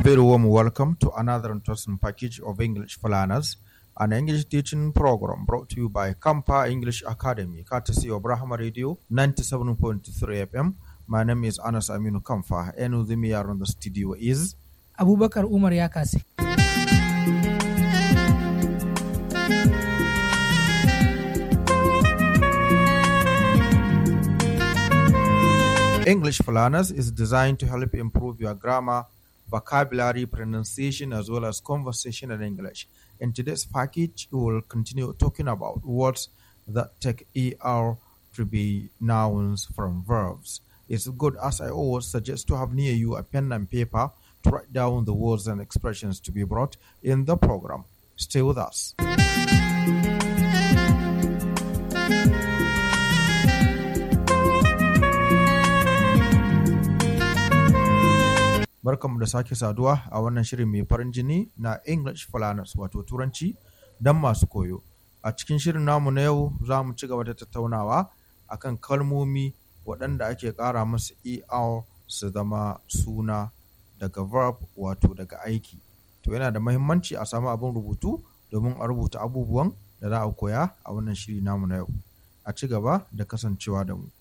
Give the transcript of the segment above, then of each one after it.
very warm welcome to another interesting package of English for Learners, an English teaching program brought to you by Kampa English Academy, courtesy of Brahma Radio 97.3 FM. My name is Anas Aminu Kamfa, and with me here on the studio is abubakar umar ya kase English for Learners is designed to help improve your grammar, vocabulary, pronunciation, as well as conversational English. In today's package, we will continue talking about words that take ER to be nouns from verbs. It's good, as I always suggest, to have near you a pen and paper to write down the words and expressions to be brought in the program. Stay with us. Barkanmu da sake saduwa a wannan shirin mai farin jini na English for Learners wato Turanci don masu koyo. A cikin shirin namu na yau za mu ci gaba da tattaunawa akan kalmomi waɗanda ake ƙara masu ER su zama suna daga verb wato daga aiki. To yana da mahimmanci a samu abin rubutu domin a rubuta abubuwan da za a koya a wannan shiri namu na yau. A ci gaba da kasancewa da mu.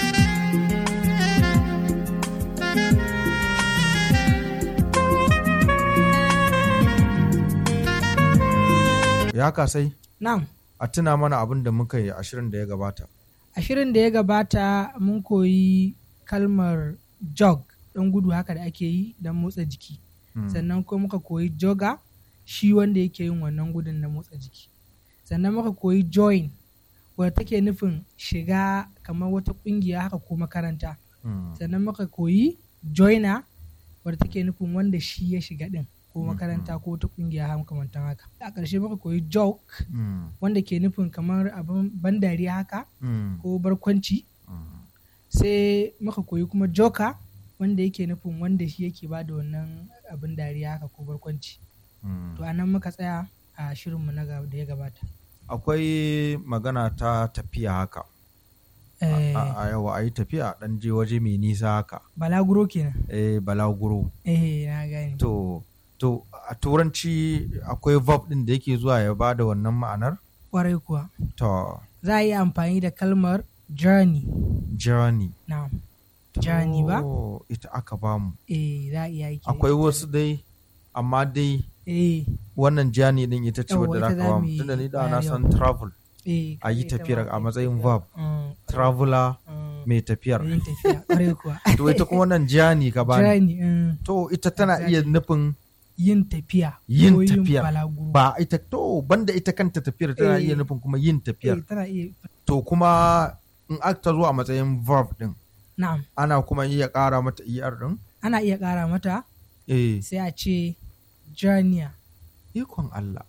Ya kasai na'am a tuna mana abin da muka yi ashirin da ya gabata. a shirin da ya gabata mun koyi kalmar jog ɗan gudu haka da ake yi don motsa jiki Hmm. sannan kuma muka koyi joga shi wanda yake yin wannan gudun na motsa jiki sannan muka koyi join wadda take nufin shiga kamar wata ƙungiya haka ko makaranta Hmm. sannan muka koyi joiner wadda take nufin wanda shi ya shiga ɗin ko Mhm. makaranta ko wata ƙungiya haka makamantan haka a ƙarshe muka koyi joke Hmm. wanda ke nufin kamar abin ban dariya haka Hmm. ko barkwanci Hmm. sai muka koyi kuma joka wanda yake nufin wanda shi yake ba da wannan abin dariya haka ko barkwanci Hmm. to anan muka tsaya a shirinmu na ga- da ya gabata Akwai magana ta tafiya haka. Eh, A a yawa a yi tafiya ɗan je waje mai nisa haka. balaguro kenan Eh balaguro. eh na gane To to a turanci akwai verb ɗin da yake zuwa ya ba da wannan ma'anar? kwarai kuwa To za a yi amfani da kalmar journey journey. na journey ba To, ita aka bamu. eh za a iya yi Akwai wasu dai amma dai eh wannan journey ɗin ita ce Yawwa, wadda za ita ka za bamu. mu yi Tunda ni da na bayani san yau. travel. eh A yi ita tafiyar ma a ita matsayin tafiya. verb. Mm, Traveler mm, mai tafiyar. yin tafiya kwarai kuwa To ita kuma wannan journey ka bani. journey mm, To ita tana iya Exactly. nufin yin tafiya Yin ko tafiyar. balaguro ba ita to banda ita kanta tafiyar tana Eh. iya nufin kuma yin tafiyar. eh, tana iya To kuma in aka zo a matsayin verb din na'am ana kuma iya ƙara mata er din. ana iya ƙara mata Eh, sai a ce journey ikon Allah.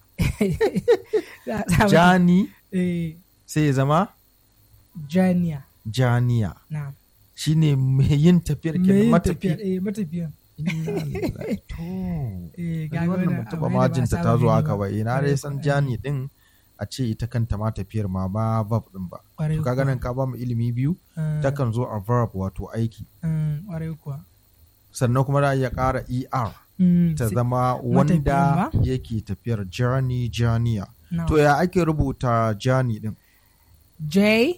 Za a sa mata- Jani eh, sai ya zama journey janiya. na'am Shine mai yin tafiyar Me kenan yin matafi. tafiyar eh matafiyan Inna lillahi. To. eh Ni ga wannan wannan ban taɓa abu ne da ba a majinta saba ta zo gani haka ba. ba. Ina dai Kwarai san kuwa, jani din a ce ita kanta ma tafiyar ma ba verb din ba. kwarai To kaga kuwa. nan ka ba mu ilimi biyu Eh, takan zo a verb wato aiki. mm, kwarai kuwa Sannan kuma za a iya ƙara er. Mm, ta sai- zama matafiyin wanda ba? yake tafiyar journey journeya na'am. to ya ake rubuta journey din J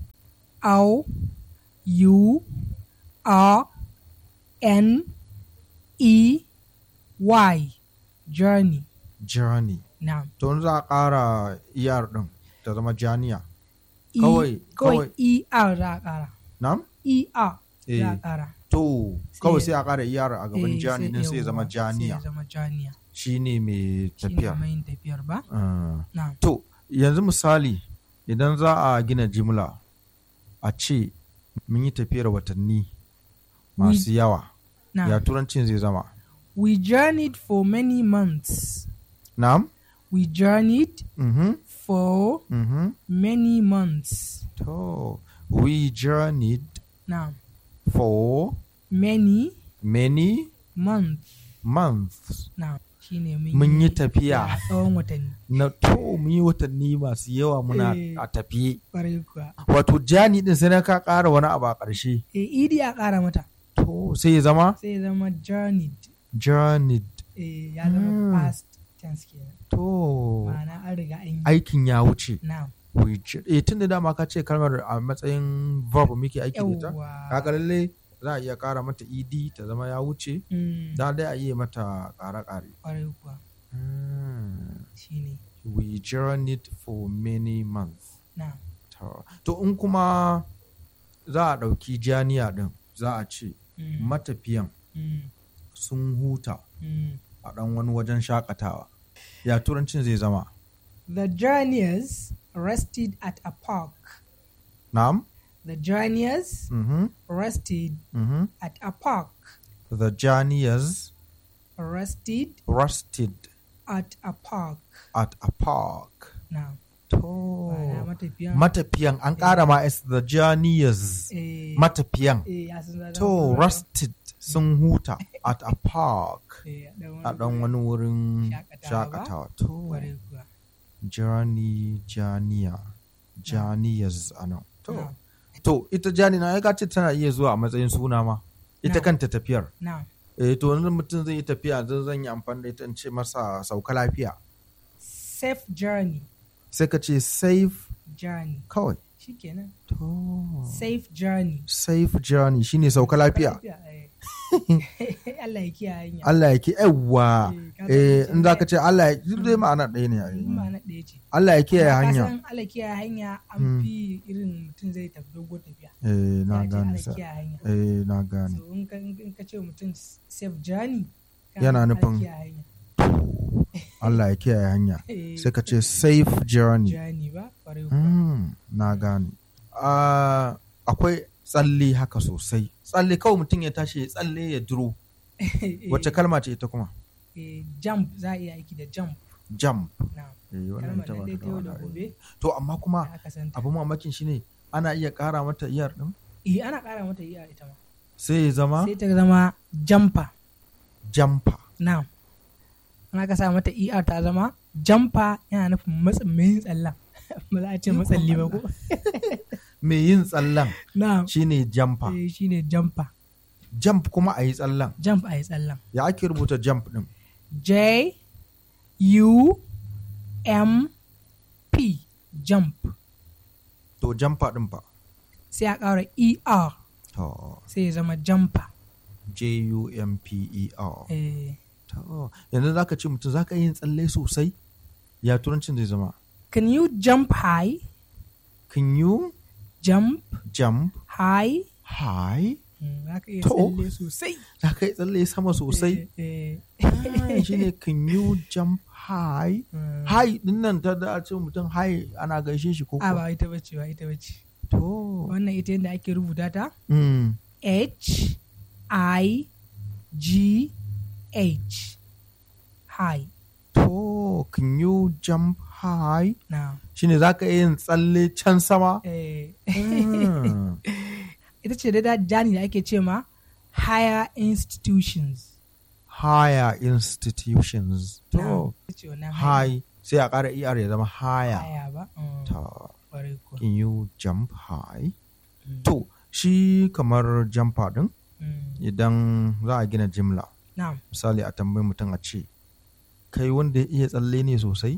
O U R N E Y journey journey na'am to in za a ƙara er din ta zama journeya E- Kawai- kawai kawai- E R za a ƙara nam E R za a eh ƙara to kawai sai a ƙara er a gaban Eh, journey din sai ya zama yawwa, sai ya journeya zama janiya shine mai shi ne tafiyar mai yin tafiyar ba Ah. na'am to yanzu misali idan za a gina jimla a ce mun yi tafiyar watanni masu yawa ya na'am turancin zai zama we journeyed for many months nam we journeyed mhm for mhm many months To, we journeyed na'am for many many months months. na'am shine Mun yi tafiya. a tsawon watanni Na to mun yi watanni masu yawa muna Eh. a tafiye. kwarai kuwa Wato jani din sai na ka ƙara wani abu a ƙarshe. e idi a ƙara mata To sai ya zama sai ya zama journeyed journeyed eh ya zama Mm. past tense kenan to ma'ana an riga an yi aikin ya wuce na'am we jour- eh tun da dama ka ce kalmar a matsayin verb muke aiki da ita yawwa kaga lalle za a iya kara mata ed ta zama ya wuce Mm, da dai a yi mata kare-kare kwarai kuwa Hmm. shine we journeyed for many months na'am to to in kuma za a ɗauki janiya ɗin za a ce Mm, matafiyan mm, sun huta mm. a ɗan wani wajen shakatawa ya turancin zai zama The journeyers rested at a park. na'am The journeyers mhm rested mhm at a park. the journeyers Rested rested at a park. at a park Now, to ma'ana matafiyan. matafiyan an ƙara ma s the journeyers eh, matafiyan eh, ya sun zama- to rested sun huta at a park eh, a ɗan wani wurin Shakatawa ba? shakatawa to Kwarai kuwa. journey janiya janiyas a nan to Now, to ita jani na ya ce tana iya zuwa a matsayin suna ma ita Na. kanta tafiyar now, eh to wani mutum zai yi tafiya zan zan yi amfani da ita in ce masa sauka lafiya safe journey. sai ka ce safe Journey. kawai Shikenan. to Safe journey. safe journey shine sauka lafiya eh. Allah ya kiyaye hanya. Allah ya ki yawwa Eh, ka eh san in za ka ce Allah ya duk dai ma'ana ɗaya ne ai. ma'ana ɗaya ce. Allah ya kiyaye Amma ka hanya san Allah kiyaye hanya an Mm. fi irin mutum zai tafi dogon tafiya. eh na Za a ce gane Allah sa kiyaye hanya. eh na gane So in ka in ka ce mutum safe journey ka Yana Allah nufin- kiyaye hanya. Allah ya kiyaye hanya Eh, sai ka ce safe journey journey ba kwarai kuwa. Mm, na gane. Ah, akwai tsalle haka sosai. Tsalle kawai mutum ya tashi ya tsalle ya duro. Eh, Wacce kalma ce ita kuma? eh, jump za a iya aiki da jump Jump. na Eh, wannan kalmar ita da ba dai ta ta yau da da wahala. gobe To amma kuma da aka santa. abin mamakin shi ne ana iya ƙara mata iyar ɗin Eh ana ƙara mata iya ita ma. sai ya zama Sai ta zama jumper jamfa. na. An aka sa mata ER ta zama jumper yana nufin matsin mai yin tsallan. Ba za a ce matsalli ba ko? Mai yin tsallan Na. shine jamfa. Eh shine jumper. Jump kuma a yi tsallan. Jump a yi tsallan. Ya ake rubuta jump ɗin? J U M P jump To jamfa ɗin fa. sai a ƙara ER To sai ya zama jumper. J-U-M-P-E-R. Eh, To yanzu za ka ce mutum za ka yin tsalle sosai? Ya turancin zai zama. Can you jump high? Can you Jump jump high? high? Mm, Za ka iya To. tsalle sosai. Za ka yi tsalle sama sosai? Eh, eh, Ah, shi ne can you jump high? mm. High din nan ta da ce mutum high ana gaishe shi ko A kuwa? ba ita bace ba ita bace. To. Wannan ita yadda ake rubuta ta Mm. H I G H high. To, can you jump high? Na. Shi ne za ka yi yin tsalle can sama? Eh. Mm. ita ce da jani da ake ce ma higher institutions. Higher institutions. Na. To, Ita ce wannan high sai a ƙara ER ya zama higher. Higher ba. Mm, Ta. Kwarai kuwa. Can you jump high? Mm, To, shi kamar jumper din mm. idan za a gina jimla. Na'am. Misali a tambayi mutum a ce, kai wanda ya iya tsalle ne sosai?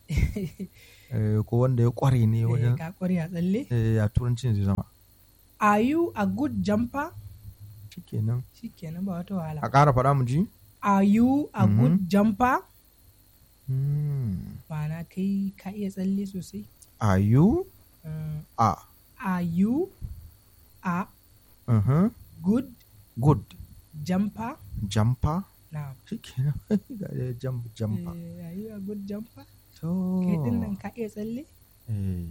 Eh, ko wanda ya kware ne Eh, wajen Ka kware a tsalle. eh, ya turancin zai zama. Are you a good jumper? Shikenan. Shikenan ba wata wahala. A ƙara faɗa mu ji? Are you a Mhm. good jumper? Hmm. Ma'ana kai ka iya tsalle sosai. Are you? Mm, A. Are you a Uh-huh. good Good. jumper? Jumper. Now, Shikenan. Ga dai jump jumper. eh, are you a good jumper? To. Kai din nan ka iya tsalle? Eh.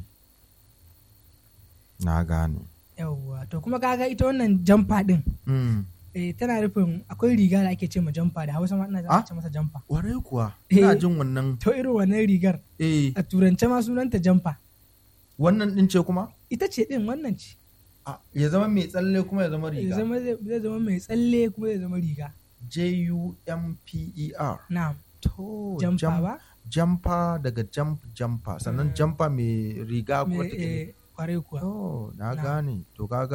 Na gane. Yawwa, to kuma kaga ita wannan jumper din. Mm. Eh, tana nufin akwai riga da ake ce ma jumper da Hausa ma ina za Ah? a ce masa jumper. Warai kuwa. Eh. Ina jin wannan. To irin wannan rigar Eh. a turance ma sunanta jumper. Wannan din ce kuma? Ita ce din wannan ce. Ah, ya zama mai tsalle kuma ya zama Zai riga. zama zai zai zama mai tsalle kuma zai zama riga. J-U-M-P-E-R. Na'am, To, jumper jam- ba? Jumper daga jump jumper. Sannan Mm. jumper mai riga kuma Me- take. eh, kwarai kuwa. Oh, na Na. gane. To kaga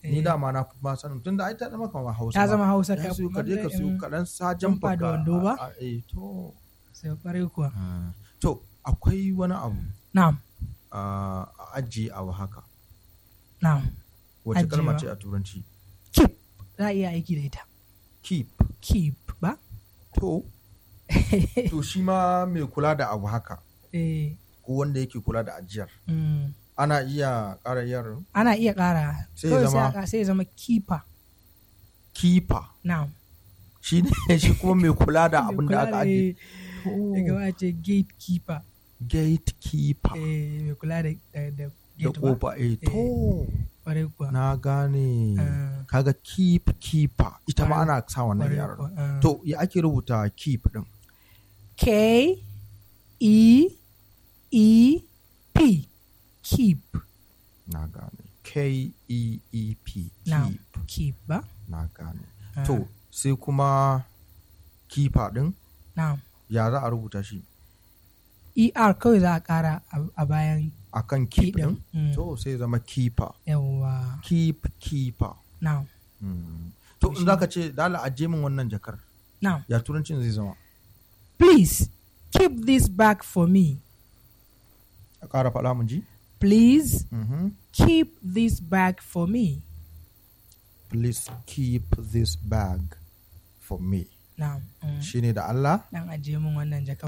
ni Eh. dama na fi ma sanin tunda ai ta zama kamar hausa ta ma. zama hausa ya siyo ka je ka siyo mm, kaɗan sajan jamfa da wando ba? eh to sai kwarai kuwa to akwai wani abu na'am a a ajiye abu haka na'am wace kalma Ajiyewa. ce a turanci keep za a iya aiki da ita keep keep ba to to shi ma mai kula da abu haka eh ko wanda yake kula da ajiyar mm. ana iya ƙara yar ana iya ƙara Sai ya kawai zama- a ƙara- sai ya zama keeper keeper na'am shi ne shi kuma mai kula da Mai abin da kula aka ajiye ya gaba ce gatekeeper gatekeeper eh mai kula da da da da gate ba kofa eh to kwarai kuwa na gane Ah. kaga keep keeper ita ma Kwarai- ana sa wannan kwarai yaran kuwa, ah. to ya ake rubuta keep din K E E P keep na gane K E E P Now. keep keep ba na gane Ah. to sai kuma keeper din na'am ya za a rubuta shi ER kawai za a ƙara a- a bayan akan P keep din ɗin Mm. to sai zama keeper yawwa keep keeper na'am Mm. to in zaka ce dala aje min wannan jakar na'am ya turancin zai zama please keep this bag for me a ƙara faɗa mun ji please Mhm. keep this bag for me please keep this bag for me na'am mm. shine da Allah dan ajiye min wannan jaka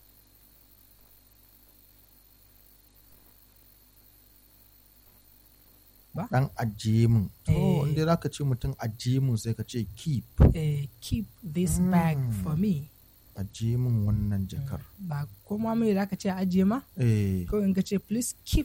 dan ajiye min to Eh. inda zaka ce mutum ajiye min sai ka ce keep eh, keep this bag Mm. for me ajiye min wannan jakar ba kuma mai da ka ce a ajiye ma eh kawai in ka ce please keep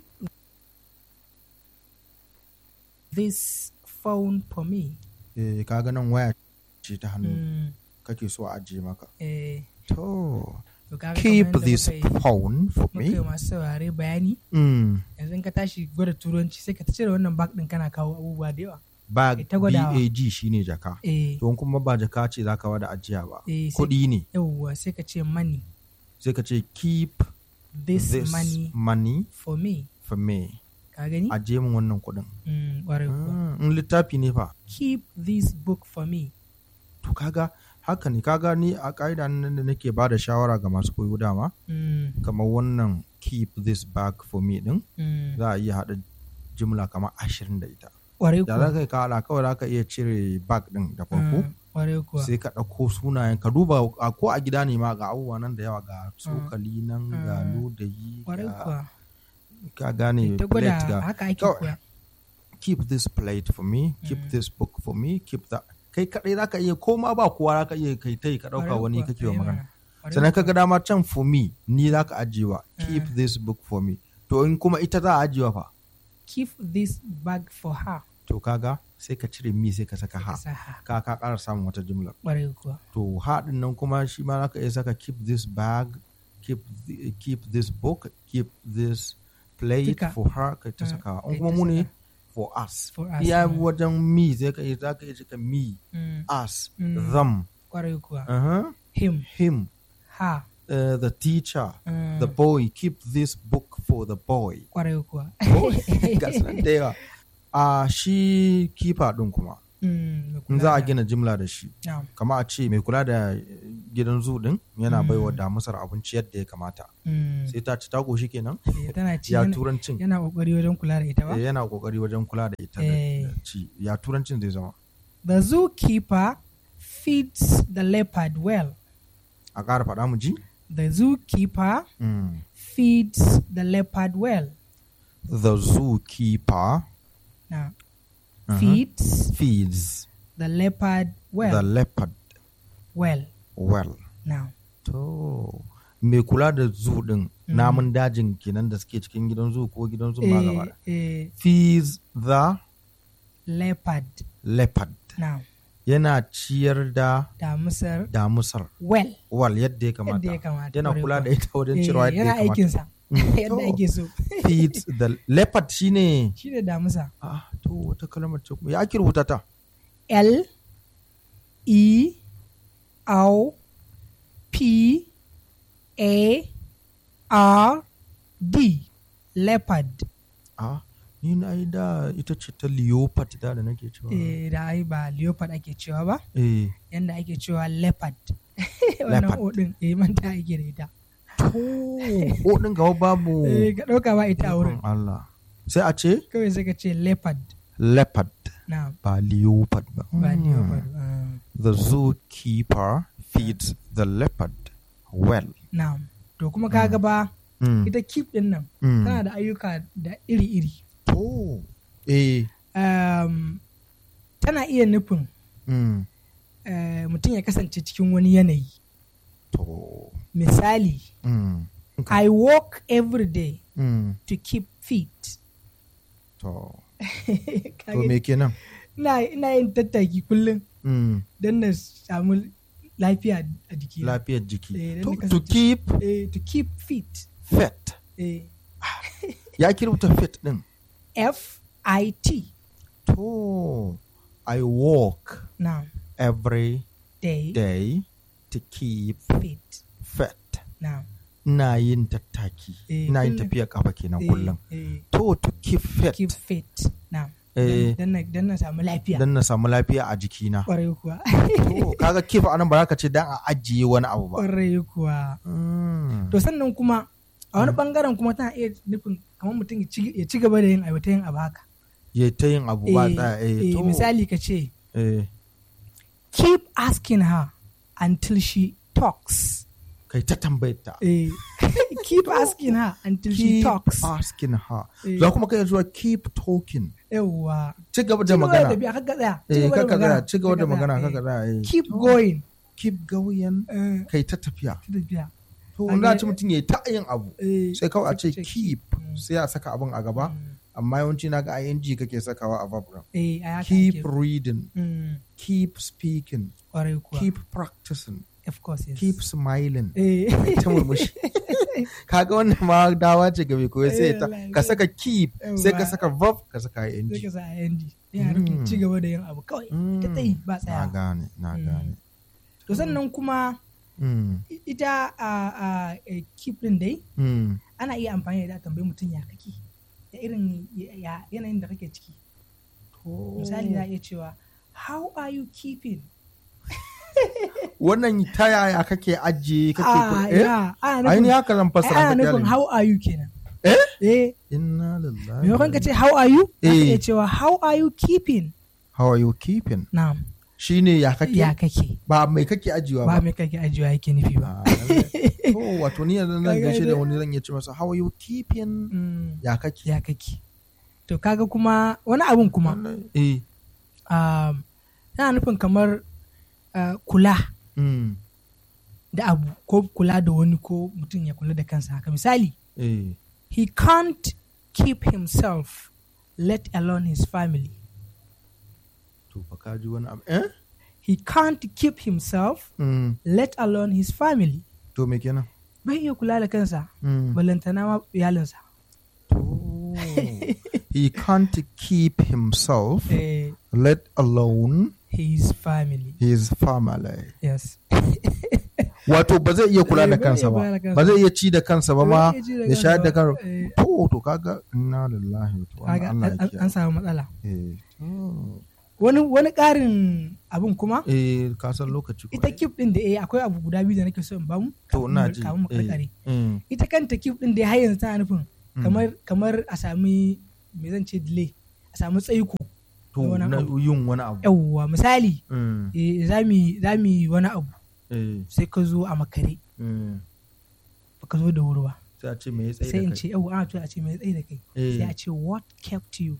this phone for me eh kaga nan waya ce ta hannu Mm, kake so a ajiye maka eh, to to kaga keep kamar yadda this muka yi- phone for muka yi me masu saurare bayani mm. yanzu in ka tashi gwada turanci sai ka ta cire wannan bag din kana kawo abubuwa da yawa bag ta gwadawa. bag shine jaka eh, to in kuma ba jaka ce zaka wada ajiya ba eh, sai- kuɗi ne yawwa sai ka ce money sai ka ce keep this, this money money for me for me ka gani ajiye min wannan kuɗin Mm, ƙwarai kuwa. Mm, in littafi ne fa keep this book for me to kaga haka ne kaga ni a ƙa'ida nan da nake ba da shawara ga masu koyo dama Mm, kamar wannan keep this bag for me din mm, za a iya haɗa jimla kamar ashirin da ita ƙwarai da za kuwa ka yi kawai kawai za ka iya cire bag din da farko Mm, ƙwarai kuwa sai ka ɗauko sunayen ka duba a- ko a gida ne ma ga abubuwa nan da yawa ga tsokali nan ga Mm. ludayi ƙwarai ga kuwa ka gane ta plate gwada ga haka ake Kawai. koya keep this plate for me keep Mm. this book for me keep that kai kadai za ka iya ko ma ba kowa za ka iya kai tai ka ɗauka Ƙwarai wani kuwa, kake wa eh magana mana. Ƙwarai sannan ka kuwa. ga dama can for me ni za ka ajiyewa keep Mm. this book for me to in kuma ita za a ajiyewa fa keep this bag for her to kaga sai ka cire mi sai ka saka ka ha sa ha ka ka ƙara samun wata jimla ƙwarai kuwa to ha din nan kuma shi ma za ka iya saka keep this bag keep the, keep this book keep this plate Duka. for her ka ta Mm, saka kai in kuma ta mu ne saka. for us For us, iya mm. wajen me zai ka iya za ka iya cika me Mm, us Mm. them ƙwarai kuwa uh-huh. him him her uh, the teacher Mm, the boy keep this book for the boy ƙwarai kuwa ga su nan da yawa a shi kifa ɗin kuma Mm, mai in kula za a da- gina jimla da shi Na'am. kama a ce mai kula da gidan zu ɗin yana Mm. baiwa damusar abinci yadda ya kamata Mm, sai ta ci ta goshi kenan eh, tana ci ya yana- turancin yana ƙoƙari wajen kula da ita ba eh, yana kokari wajen kula da ita da Eh. da ci ya turancin zai zama The zookeeper feeds the leopard well. a ƙara faɗa mu ji The zookeeper Mm. feeds the leopard well. the zookeeper Now, uh-huh, feeds feeds the leopard well. the leopard well. well Now, To, mai kula da zu din namun dajin kenan da suke cikin gidan zu ko gidan zu ma gaba eh, eh, feeds the leopard. leopard Now, yana ciyar da damusar damusar well. wal yadda ya Yadda kamata ya kamata. yana kwarai kula da kuwa. ita wajen Eh, cirewa yadda yana ya kamata aikinsa. Mm, Yadda to. ake so. feeds the leopard shine Shi ne damusa. ah to wata kalmar ce kuma ya ake rubuta ta L E O P A R D leopard. ah ni na yi da ita ce ta leopard da da nake cewa eh da ai ba leopard ake cewa ba eh yanda ake cewa leopard wannan Leopard. o din eh manta ake da ita to o din gaba babu eh ka dauka ba ita a wurin ikon Allah sai a ce kawai sai ka ce leopard leopard na ba leopard ba ba Mm. leopard ah, the zookeeper feeds the leopard well na to kuma kaga ba Mm. ita keep din nan Mm. tana da ayyuka da iri-iri to eh um, tana iya nufin mm. eh, mutum ya kasance cikin wani yanayi to misali mm. i walk every day Mm. to keep fit to Ka to gani? me kenan ina ina yin tattaki kullum mm. don na samu lafiya a jiki lafiyar jiki Eh, dan to, ni to kasance- keep eh, to keep fit fit eh, ya kirbuta fit din f i t to i walk now every day day to keep fit fit now ina yin tattaki Eh, ina yin kullum. tafiya kafa kenan eh, kullum eh, to to keep fit keep fit now Eh. don na- don na samu lafiya dan na samu lafiya a jikina kwarai kuwa to kaga keep anan ba za ka ce dan a ajiye wani abu ba kwarai kuwa Mm. to sannan kuma a wani bangaren kuma tana iya nufin kamar mutum ya ci- ya ci gaba da yin aiwata yin abu haka ya ta yin abu ba Eh, tsaya eh, eh, to misali ka ce eh, keep asking her until she talks kai ta tambayar ta Eh, keep asking her until she keep talks asking her Eh. za kuma kai zuwa keep talking yawwa ci gaba Ci da gaba magana tafiya, kakka tsaya, ci eh gaba da kaka magana, tsaya ci gaba da kakka magana tsaya, kaka eh. tsaya eh. keep going keep going eh, kai ta tafiya ci tafiya to An wanda yi- ci mutum ya ta yin abu Eh, sai kawai a ce ce keep Mm. sai a saka abin a gaba Mm. amma yawanci na ga ing kake sakawa a verb din. eh a haka keep ake. reading Mm, keep speaking kwarai kuwa keep practicing of course yes keep smiling eh ta murmushi kaga wannan ma dawa ce ga mai koyo sai Eh, ta wallahi. ka saka keep sai ka Yawwa. saka verb ka saka ing sai ka sa ing yana nufin Mm. ci gaba da yin abu kawai ta tsayi ba na tsaya gane na Mm. gane to sannan kuma Mm, i- ita a a eh, keep din dai mm. ana iya amfani da ita a tambayi mutum ya kake da irin ya- ya- yanayin da kake ciki misali za a iya cewa how are you keeping wannan ta yaya kake ajiye kake ah kula eh ya ana ainihin nufin haka zan ai, fassara ana ka nufin kyale how are you kenan Eh? eh inna lillahi maimakon ka ce how are you za ka Eh. iya cewa how are you keeping how are you keeping na'am shine ya kake ya kake ba mai kake ajiyewa ba ba mai kake ajiyewa yake nufi ba Ah, lallai. to wato ni yanzu Ka zan gaishe da gane? wani zan iya ce masa how are you keeping Mm, ya kake ya kake to kaga kuma wani abun kuma Lallai. eh um, yana nufin kamar uh, kula mm, da abu ko kula da wani ko mutum ya kula da kansa haka misali eh he can't keep himself let alone his family to fa ka ji wani abu eh he can't keep himself mm, let alone his family to me kenan bai iya kula da kansa mm. balantana ma iyalinsa to he can't keep himself eh, let alone his family his family yes wato ba zai iya kula Eh, da ba zai kansa iya ba kula da kansa ba zai iya ci da kansa ba ma Bai iya ci da ya shayar da kansa kansa ba. Eh, to to kaga inna lillahi to kaga Allah an- ya an kiyaye samu matsala eh to. wani wani ƙarin abun kuma eh ka san lokaci kuma ita kif din da eh akwai abu guda biyu da nake so in bamu to ina ji kamun mu eh, karkare mm, ita kanta kif din da har yanzu tana nufin Mm. kamar kamar a sami me zan ce delay a samu tsaiko to wani na abu. yin wani abu yawwa misali Mm, eh, za mu yi- za mu yi wani abu eh, sai ka zo a makare mm. ba ka zo da wuri ba sai a ce me ya tsaye sai da in kai ce yawwa ana to a ce mai tsaye da kai Eh. sai a ce what kept you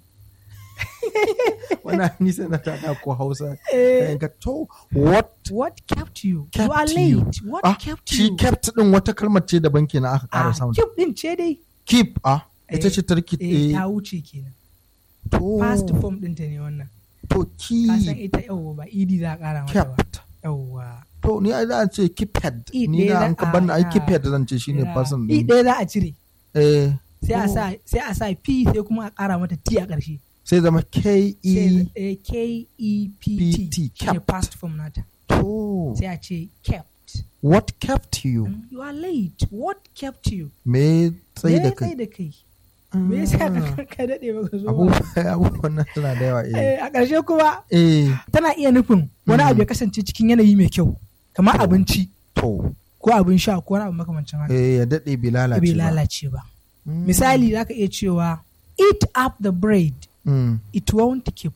wannan ni sai na tada ko Hausa Eh. Eh, ka to what what kept you you are kept you late what ah kept shi you kept din wata kalmar ce daban kenan aka ah ƙara samun keep din ce dai keep ah ita Eh, ce tarki eh, eh, ta wuce kenan to past form ɗinta ne wannan to ka san keep ita yawwa ba idi za a ƙara mata ba kept yawwa to ni ai za a ce keephead I ni ɗaya na za an ka a- banna ai ya- keephead zan ce shine Ya, person i din ɗaya za a cire eh sai a Oh. sa sai a sa p sai kuma a ƙara mata t a ƙarshe sai zama k e sai eh, k e p PT, t shine kept. past form nata to sai a ce kept what kept you Mm, you are late what kept you me tsaye Me da ya kai tsaye da kai me yasa ka ka daɗe baka zo ba abubuwan abubuwan nan suna da yawa eh Eh, a ƙarshe kuma eh tana iya nufin wani Mm. abu ya kasance cikin yanayi mai kyau kamar To. abinci to ko abin sha ko wani abu makamancin haka eh ya dade bai lalace bai ba lalace ba Mm. misali zaka iya cewa eat up the bread Mm. it won't keep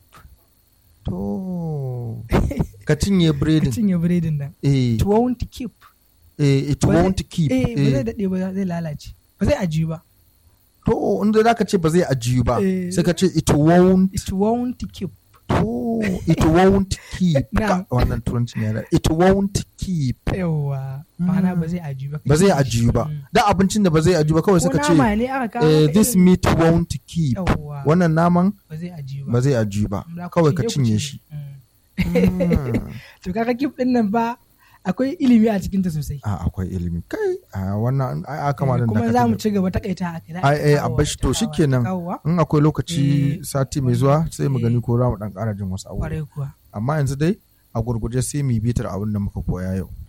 to ka cinye ka biredin cinye biredin nan eh it won't keep eh it Ba zai- won't keep eh ba zai eh daɗe ba zai lalace ba zai ajiyu ba to inda zaka ce ba zai ajiyu ba Eh. sai ka ce it won't it won't keep to it won't keep Na'am. Ka- wannan turanci ne da it won't keep yawa ma'ana ba zai ajiyu ba ba zai ajiyu ba Mm. da abincin da ba zai ajiyu ba kawai ko suka ce nama ne aka kawo eh, maka this irin- meat won't keep yawa wannan naman ba zai ajiyu ba ba zai ajiyu ba Za ku kawai ka ku cinye shi Mm. Mm. to kaga kif din nan ba akwai ilimi a cikinta sosai a akwai ilimi kai a wannan ai a kama da kuma za mu ci gaba takaita a kai ai ai a bashi to shikenan in akwai lokaci Eh, sati mai zuwa sai mu eh. gani ko za mu dan ƙara jin wasu abubuwa kwarai kuwa amma yanzu dai a gurguje sai mu yi bitar abin da muka koya yau